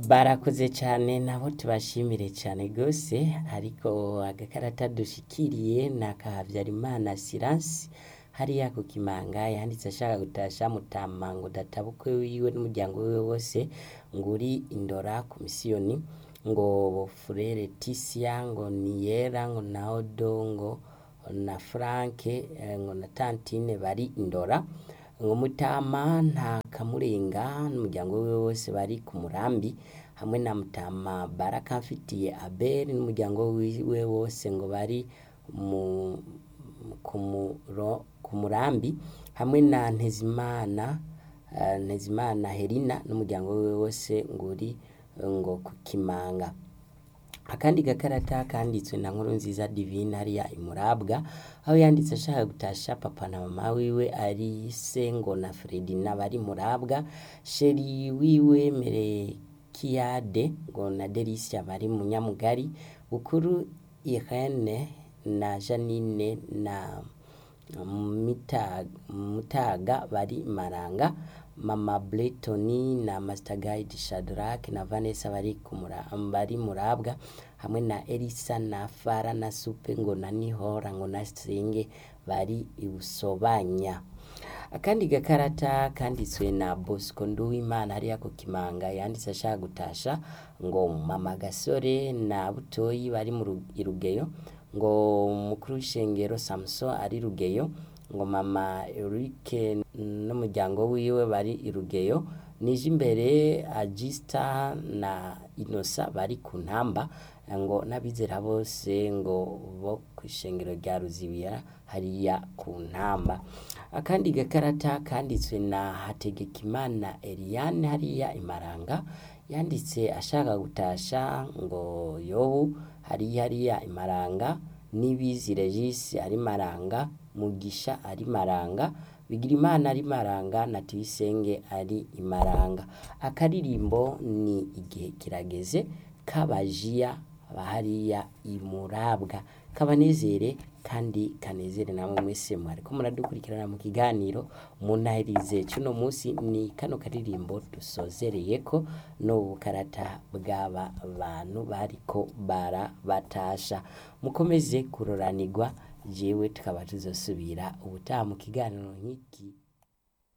barakoze cyane nabo tubashimire cyane rwose ariko agakarata dushikiriye ni aka Habyarimana Siransi hariya ku Kimanga yanditse ashaka gutasha Mutama ngo databukwe wiwe n'umuryango wiwe wose ngo uri indora ku misiyoni ngo Furere Tisia ngo Niyera ngo na Odo ngo na Frank eh, ngo na Tantine bari indora ngo Mutama nta kamurenga n'umuryango wiwe wose bari ku murambi hamwe na Mutama Baraka mfitiye Abel n'umuryango wiwe wose ngo bari mu ku muro- ku murambi hamwe na Ntezimana eh, Ntezimana Herina n'umuryango wiwe wose ngo uri eh, ngo ku Kimanga akandi gakarata kanditswe na nkuru nziza divine hariya imurabwa aho yanditse ashaka gutasha papa na mama wiwe ari se ngo na Fredina bari murabwa sheri wiwe Merekiyade ngo na Delicia bari mu Nyamugari bukuru Irene na Janine na Mita- Mutaga bari Maranga Mama Bletoni na Master Guide Shadrack na Vanessa bari ku mura- bari murabwa hamwe na Elisa na Fara na Supe ngo na Nihora ngo na Senge bari ibusobanya akandi gakarata kanditswe na Bosco Nduwimana hariya ku Kimanga yanditse ashaka gutasha ngo Mama Gasore na Butoyi bari mu Ru- i Rugeyo ngo umukuru w'ishengero Samson ari Rugeyo ngo Mama Eric n'umuryango wiwe bari i Rugeyo nije imbere Agista na Inosa bari ku ntamba ngo n'abizera bose ngo bo ku ishengero rya Ruzibiya hariya ku ntamba akandi gakarata kanditswe na Hategekimana Eliane hariya imaranga yanditse ashaka gutasha ngo yobu hariya hariya imaranga nibizi Regis ari maranga mugisha ari maranga Bigirimana ari maranga na Tuyisenge ari imaranga akaririmbo ni igihe kirageze kabajiya bahariya imurabwa kabanezere kandi kanezere namwe mwese mwariko muradukurikirana mu kiganiro munahirize cuno munsi ni kano karirimbo dusozereyeko n'ubukarata bw'aba bantu bariko barabatasha mukomeze kuroranirwa jewe tukaba tuzosubira ubutaha mu kiganiro nk'iki